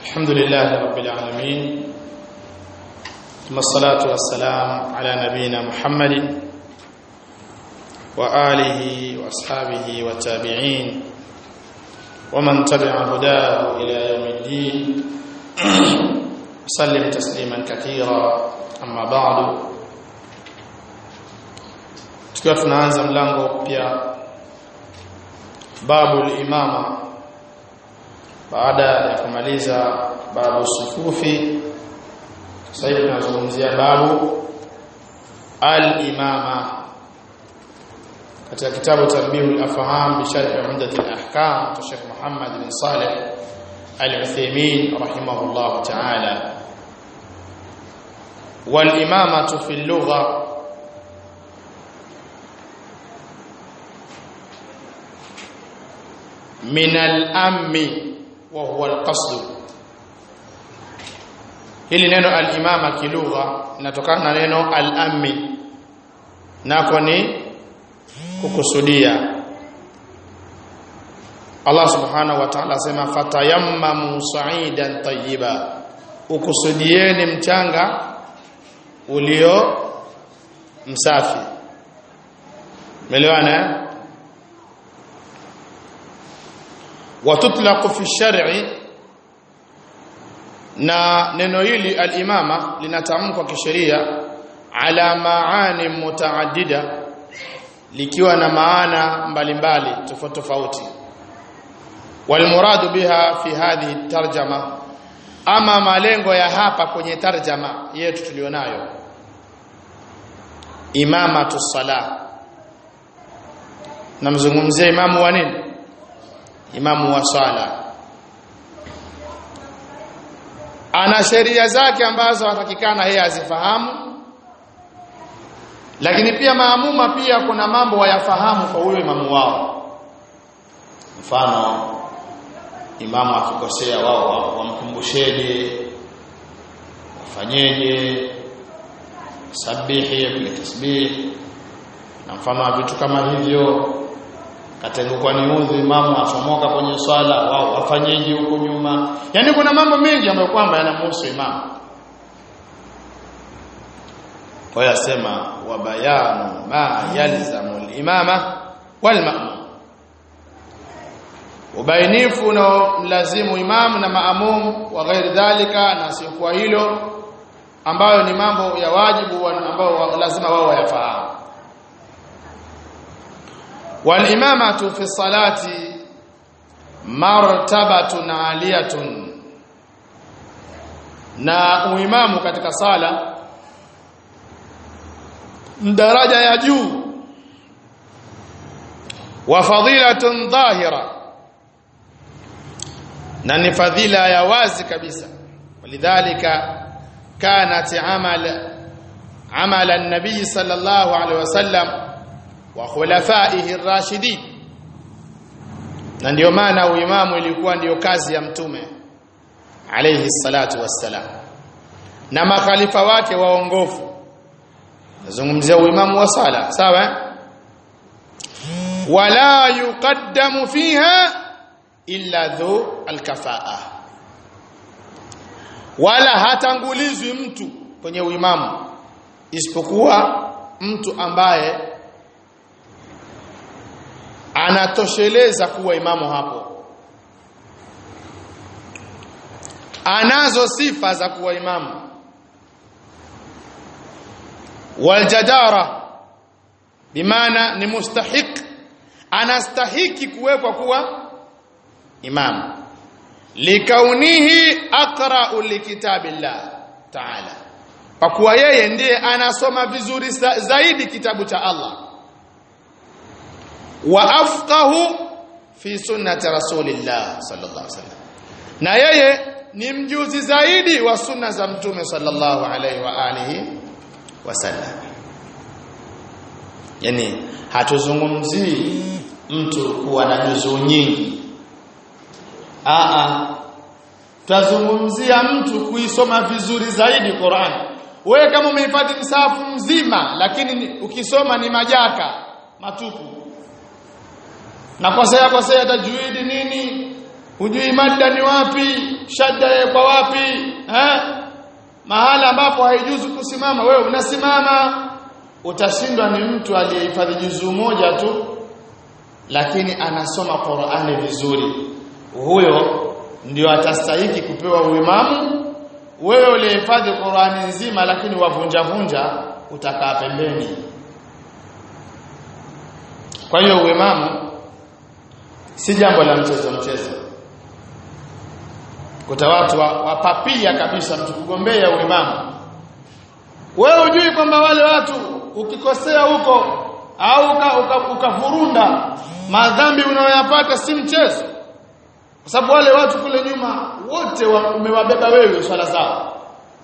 الحمد لله رب العالمين ثم الصلاة والسلام على نبينا محمد وآله وأصحابه والتابعين ومن تبع هداه إلى يوم الدين سلم تسليما كثيرا أما بعد tukiwa tunaanza mlango pia babu al-imama baada ya kumaliza babu sufufi sasa hivi tunazungumzia babu al-imama katika kitabu Tanbihul Afham bi sharh Umdat al-Ahkam cha Sheikh Muhammad bin Saleh Al-Uthaymeen rahimahullah ta'ala wal imamatu fi al-lugha min al-ammi wa huwa al-qasd hili neno al-imama kilugha linatokana na neno al-ammi nako ni kukusudia Allah subhanahu wa ta'ala sema fatayammamu sa'idan tayyiba ukusudieni mchanga ulio msafi melewana watutlaqu fi shar'i na neno hili al-imama linatamkwa kisheria ala maani mutaaddida likiwa na maana mbalimbali tofauti tofauti walmuradu biha fi hadhihi tarjama ama malengo ya hapa kwenye tarjama yetu tulionayo imamatu sala namzungumzia imamu wa nini imamu wa sala ana sheria zake ambazo hatakikana yeye azifahamu lakini pia maamuma pia kuna mambo wayafahamu kwa huyo imamu wao mfano imamu akikosea wao wamkumbusheje wafanyeje sabihi kule tasbih na mfano wa vitu kama hivyo katengukwa ni udhu imamu achomoka kwenye swala wao wafanyeje huko nyuma yani kuna mambo mengi ambayo kwamba yanamhusu imamu kwa hiyo asema wa bayanu ma yalzamu al-imama wal ma'mum ubainifu na mlazimu imam na maamum wa ghairi dhalika na siokuwa hilo ambayo ni mambo ya wajibu ambao lazima wao wayafahamu wal imamatu fi salati martabatun aliyatun na uimamu katika sala daraja ya juu wa fadilatun dhahira na ni fadhila ya wazi kabisa walidhalika kanat amal amal an-nabi sallallahu alaihi wasallam wa khulafaihi ar-rashidin na ndio maana uimamu ilikuwa ndiyo kazi ya mtume alayhi salatu wassalam na makhalifa wake waongofu nazungumzia uimamu wa sala sawa wala yuqaddamu fiha illa dhu alkafaa wala hatangulizwi mtu kwenye uimamu isipokuwa mtu ambaye anatosheleza kuwa imamu hapo anazo sifa za kuwa imamu waljadara bimaana ni mustahiq anastahiki kuwekwa kuwa imam likaunihi aqra'u likitabillah ta'ala kwa kuwa yeye ndiye anasoma vizuri zaidi kitabu cha Allah wa afqahu fi sunnati rasulillah sallallahu alaihi wasallam na yeye ni mjuzi zaidi wa sunna za mtume sallallahu alaihi wa alihi wasallam yani hatuzungumzii mtu kuwa na juzuu nyingi Aa, tazungumzia mtu kuisoma vizuri zaidi Qur'an. Wewe kama umehifadhi msahafu mzima lakini ukisoma ni majaka matupu. Na kosea kosea tajwidi nini? hujui madda ni wapi shadda kwa wapi eh mahala ambapo haijuzu kusimama wewe unasimama utashindwa ni mtu aliyehifadhi juzuu moja tu lakini anasoma Qur'ani vizuri huyo ndio atastahiki kupewa uimamu wewe ulihifadhi Qur'ani nzima lakini wavunja vunja utakaa pembeni kwa hiyo uimamu si jambo la mchezo mchezo kuta watu wapapia wa kabisa mtu kugombea uimamu wewe hujui kwamba wale watu ukikosea huko au ukavurunda uka, uka madhambi unayoyapata si mchezo kwa sababu wale watu kule nyuma wote wa, umewabeba wewe swala zao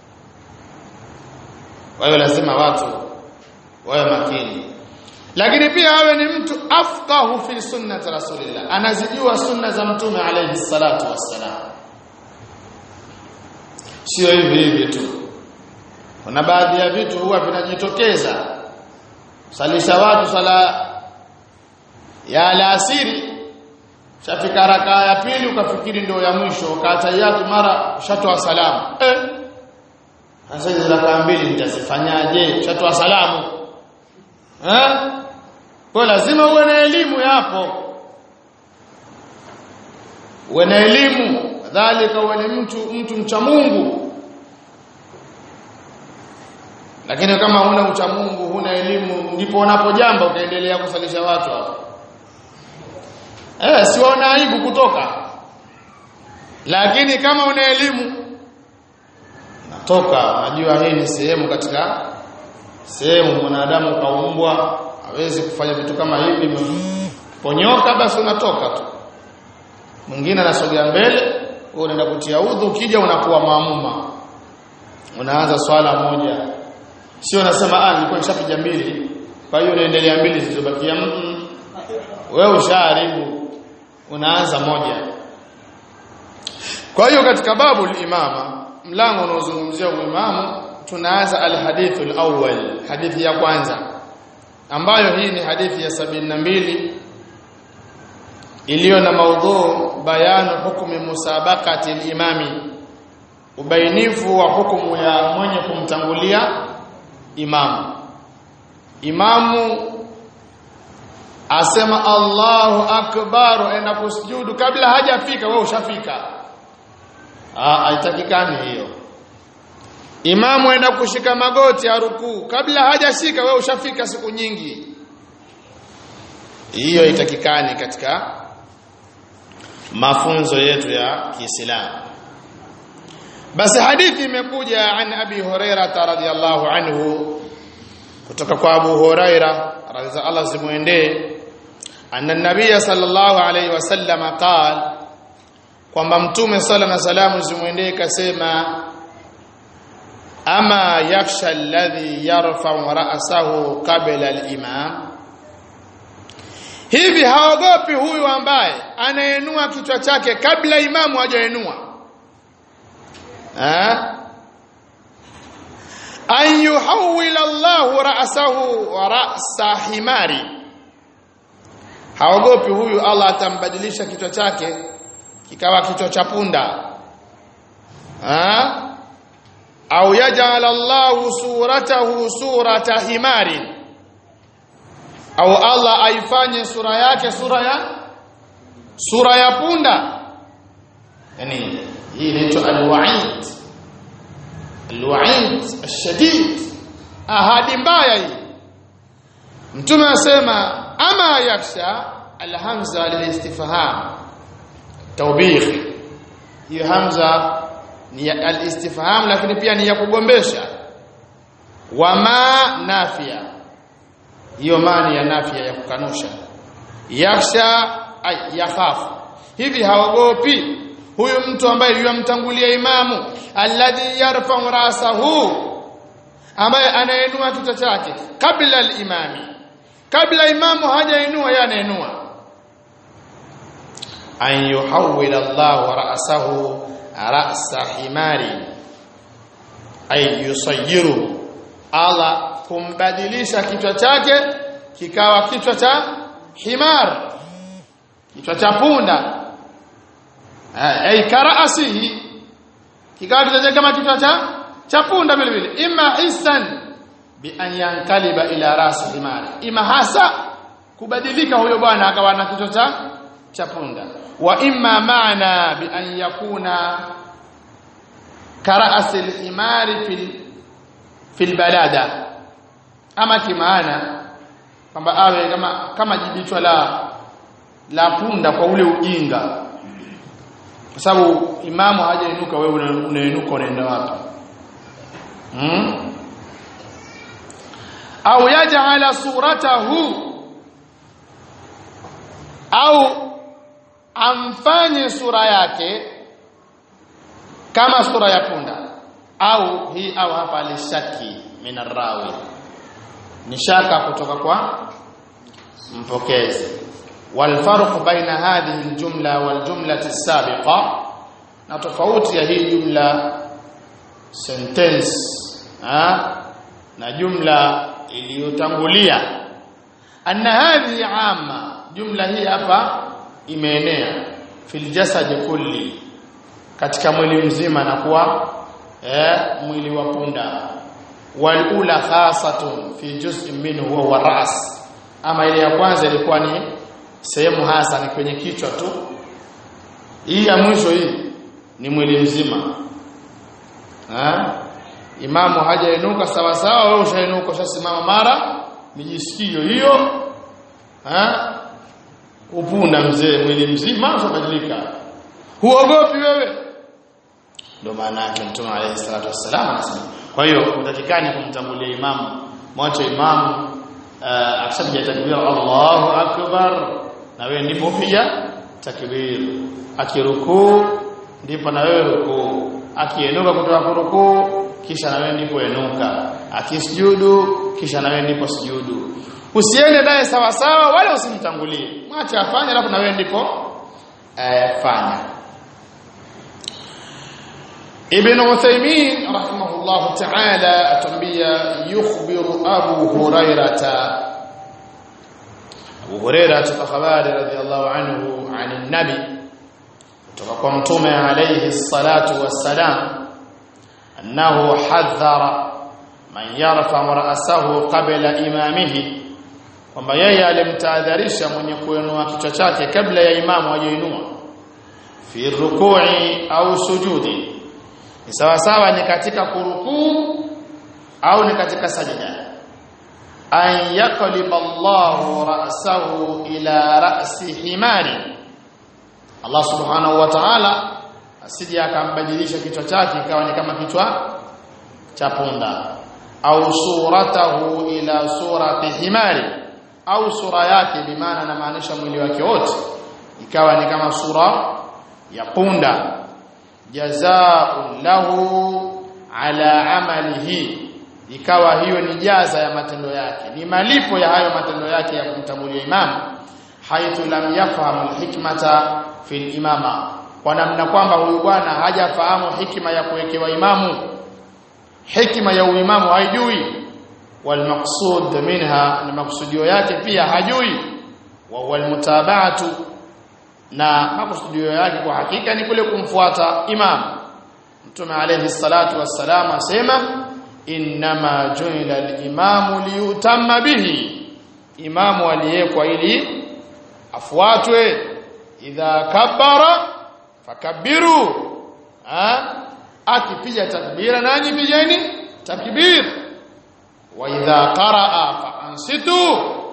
kwa hiyo lazima watu wawe makini lakini pia awe ni mtu afqahu fi sunnati rasulillah anazijua sunna za mtume alayhi salatu wassalam sio hivi hivi tu kuna baadhi ya vitu huwa vinajitokeza salisha watu sala ya alasiri shafika raka ya pili ukafikiri ndio ya mwisho ukatayatu mara ushatoa salamu eh sasa hizo raka mbili nitazifanyaje ushatoa salamu eh kwa lazima uwe na elimu yapo uwe na elimu kadhalika uwe ni mtu mtu mcha Mungu lakini kama huna ucha Mungu huna elimu ndipo unapojamba ukaendelea kusalisha watu hapo eh siona aibu kutoka lakini kama una elimu natoka unajua hii ni sehemu katika sehemu mwanadamu kaumbwa hawezi kufanya vitu kama hivi ponyoka basi unatoka tu mwingine anasogea mbele wewe unaenda kutia udhu ukija unakuwa maamuma unaanza swala moja sio unasema ah nilikuwa nishapiga mbili kwa hiyo unaendelea mbili zilizobakia mm wewe ushaharibu unaanza moja kwa hiyo katika babu imama mlango unaozungumzia uimamu tunaanza alhadithu alawwal hadithi ya kwanza ambayo hii ni hadithi ya sabini na mbili iliyo na maudhu bayanu hukumi musabaqati al-imami ubainifu wa hukumu ya mwenye kumtangulia imamu imamu asema Allahu akbar enda kusujudu kabla hajafika wewe ushafika ah haitakikani hiyo imamu enda kushika magoti ya rukuu kabla hajashika wewe ushafika siku nyingi hiyo itakikani katika mafunzo yetu ya Kiislamu basi hadithi imekuja an Abi Huraira radhiyallahu anhu kutoka kwa Abu Huraira radhiya Allah zimuendee anna nabiyya sallallahu alayhi wasallam qala kwamba mtume sala na salamu zimuendee kasema ama yakhsha alladhi yarfa'u ra'sahu qabla al-imam hivi haogopi huyu ambaye anainua kichwa chake kabla imamu hajainua an yuhawwila Allahu ra'sahu wa ra'sa himari haogopi huyu Allah atambadilisha kichwa chake kikawa kichwa cha punda au yaj'al Allahu suratahu surata himari au Allah aifanye sura yake sura ya sura ya punda yani hii inaitwa alwa'id alwa'id ashadid ahadi mbaya hii mtume asema ama yaksha alhamza lilistifham tawbih hiyo hamza ni alistifham lakini pia ni ya kugombesha wama nafia hiyo maana ya nafia ya kukanusha yaksha ay yakhafu hivi haogopi huyu mtu ambaye yumtangulia imamu alladhi yarfa'u rasahu ambaye anainua kichwa chake kabla al-imami kabla imamu hajainua yeye anainua an yuhawwila Allah ra'sahu ra'sa himari ay yusayyiru Allah kumbadilisha kichwa chake kikawa kichwa cha himar kichwa cha punda ay karaasihi kikawa kichwa kama kichwa cha cha punda vile vile imma hisan bi an yankaliba ila rasi himari ima hasa kubadilika huyo bwana akawa na kichwa cha cha punda wa imma maana bi an yakuna karaasi al-himari fil fil balada ama kimaana kwamba awe kama kama jibichwa la la punda kwa ule ujinga kwa sababu imamu hajainuka wewe unainuka unaenda wapi hmm? au yaj'ala suratahu au amfanye sura yake kama sura ya punda au hii au hapa lishaki minarawi ni shaka kutoka kwa mpokezi والفرق بين هذه الجملة والجملة السابقة na tofauti ya hii jumla sentence ha? na jumla iliyotangulia anna hadhi amma jumla hii hapa imeenea fil jasad kulli katika mwili mzima na kuwa eh, mwili wa punda wal ula khasatun fi juz'in minhu huwa ras ama ile ya kwanza ilikuwa ni sehemu hasa ni kwenye kichwa tu hii ya mwisho hii ni mwili mzima ha? imamu hajainuka sawa sawa wewe ushainuka ushasimama mara mijisikio hiyo ha? upunda mzee mwili mzima ushabadilika huogopi wewe ndio maana yake mtume alayhi salatu wassalam anasema kwa hiyo utakikani kumtangulia imamu mwache imamu uh, akishapiga takbir Allahu akbar na wewe ndipo pia takbir akirukuu ndipo na wewe rukuu akienuka kutoka kurukuu kisha na wewe ndipo enuka akisujudu kisha na wewe ndipo sujudu usiende naye sawa sawa wala usimtangulie mwache afanye alafu na wewe ndipo eh, fanya Ibn Uthaymeen rahimahullah ta'ala atumbia yukhbiru Abu Hurairata Abu Hurairah tupa habari radhiallahu anhu anin nabi kutoka kwa mtume alayhi salatu wassalam annahu hadhara man yarfa ra'sahu qabla imamihi kwamba yeye alimtahadharisha mwenye kuinua kichwa chake kabla ya imamu hajainua fi ruku'i au sujudi ni sawa sawa ni katika kurukuu au ni katika sajida an yaqliba Allahu ra'sahu ila ra'si himari Allah subhanahu wa ta'ala asije akambadilisha kichwa chake ikawa ni kama kichwa cha punda au suratahu ila surati himari au sura yake bimaana na maanisha mwili wake wote ikawa ni kama sura ya punda jazaa'un lahu ala amalihi ikawa hiyo ni jaza ya matendo yake ni malipo ya hayo matendo yake ya kumtambulia imamu haithu lam yafahamu alhikmata fil imama kwa namna kwamba huyu bwana hajafahamu hikima ya kuwekewa imamu hikima ya uimamu haijui wal maqsud minha ni maksudio yake pia hajui wa wal mutaba'atu na makusudio yake kwa hakika ni kule kumfuata imam mtume alayhi salatu wassalam asema innama ju'ila al-imamu liyutamma bihi imamu aliyekwa ili afuatwe idha kabbara fakabbiru ha akipiga takbira nanyi pigeni takbir wa idha qaraa fa ansitu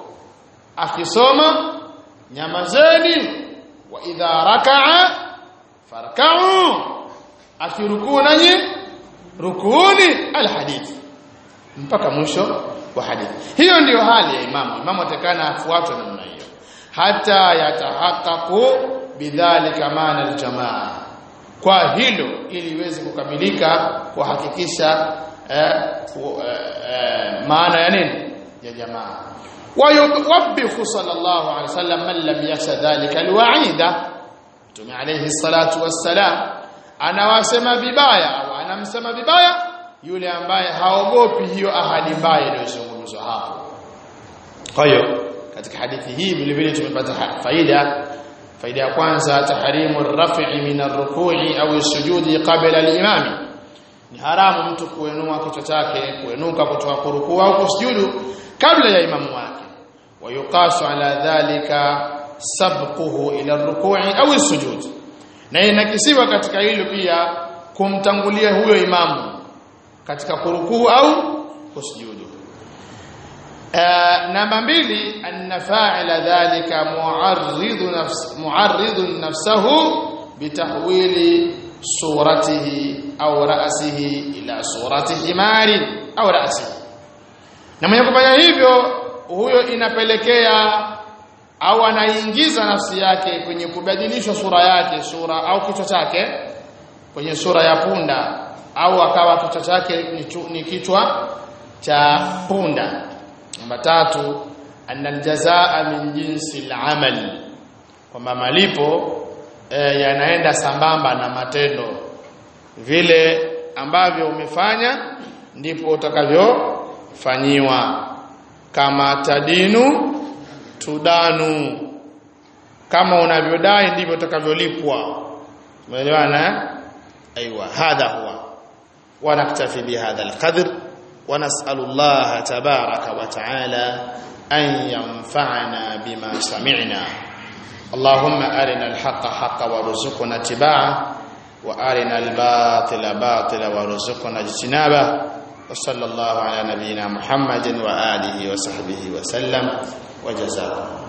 akisoma nyamazeni wa idha raka'a farka'u akirukuu nanyi rukuuni alhadith mpaka mwisho wa hadithi hiyo ndiyo hali ya imamu imamu atakana afuatwe namna hiyo hata yatahaqqaqu bidhalika maana aljamaa kwa hilo ili iweze kukamilika kuhakikisha eh, eh, maana ya nini ya jamaa ويوبخ صلى الله عليه وسلم من لم يخشى ذلك الوعيد Mtume alayhi salatu wassalam anawasema vibaya au anamsema vibaya yule ambaye haogopi hiyo ahadi mbaya iliyozungumzwa hapo. Kwa hiyo katika hadithi hii vile vile tumepata faida faida ya kwanza tahrimu raf'i min ar-ruku'i au sujudi qabla al-imam ni haramu mtu kuinua kichwa chake kuinuka kutoka kurukuu au kusujudu kabla ya imamu wake wayuqasu ala dhalika sabquhu ila ar-ruku'i au as-sujud na inakisiwa katika hilo pia kumtangulia huyo imamu katika kurukuu au kusujudu namba mbili anna fa'ila dhalika mu'arridu nafs mu'arridu nafsahu bitahwili suratihi au ra'sihi ila surati himari au ra'sihi na mwenye kufanya hivyo huyo inapelekea au anaingiza nafsi yake kwenye kubadilishwa sura yake sura au kichwa chake kwenye sura ya punda au akawa kichwa chake ni, chu, ni kichwa cha punda namba tatu anna aljazaa min jinsi al-amal kwamba malipo e, yanaenda sambamba na matendo vile ambavyo umefanya ndipo utakavyofanyiwa kama tadinu tudanu kama unavyodai ndivyo utakavyolipwa umeelewana ايوه هذا هو ونكتفي بهذا القدر ونسال الله تبارك وتعالى ان ينفعنا بما سمعنا اللهم ارنا الحق حقا وارزقنا اتباعه وارنا الباطل باطلا وارزقنا اجتنابه وصلى الله على نبينا محمد واله وصحبه وسلم وجزاكم